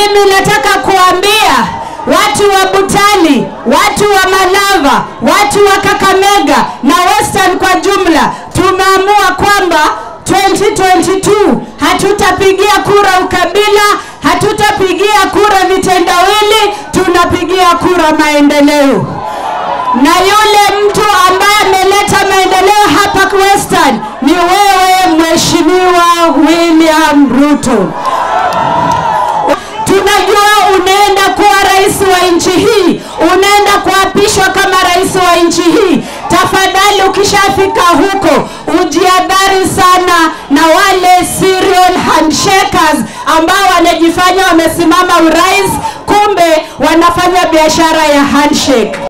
Mimi nataka kuambia watu wa Butali, watu wa Malava, watu wa Kakamega na Western kwa jumla, tumeamua kwamba 2022 hatutapigia kura ukabila, hatutapigia kura vitendawili, tunapigia kura maendeleo. Na yule mtu ambaye ameleta maendeleo hapa Western ni wewe Mheshimiwa William Ruto. Tunajua unaenda kuwa rais wa nchi hii, unaenda kuapishwa kama rais wa nchi hii. Tafadhali, ukishafika huko ujiadhari sana na wale serial handshakers ambao wanajifanya wamesimama urais, kumbe wanafanya biashara ya handshake.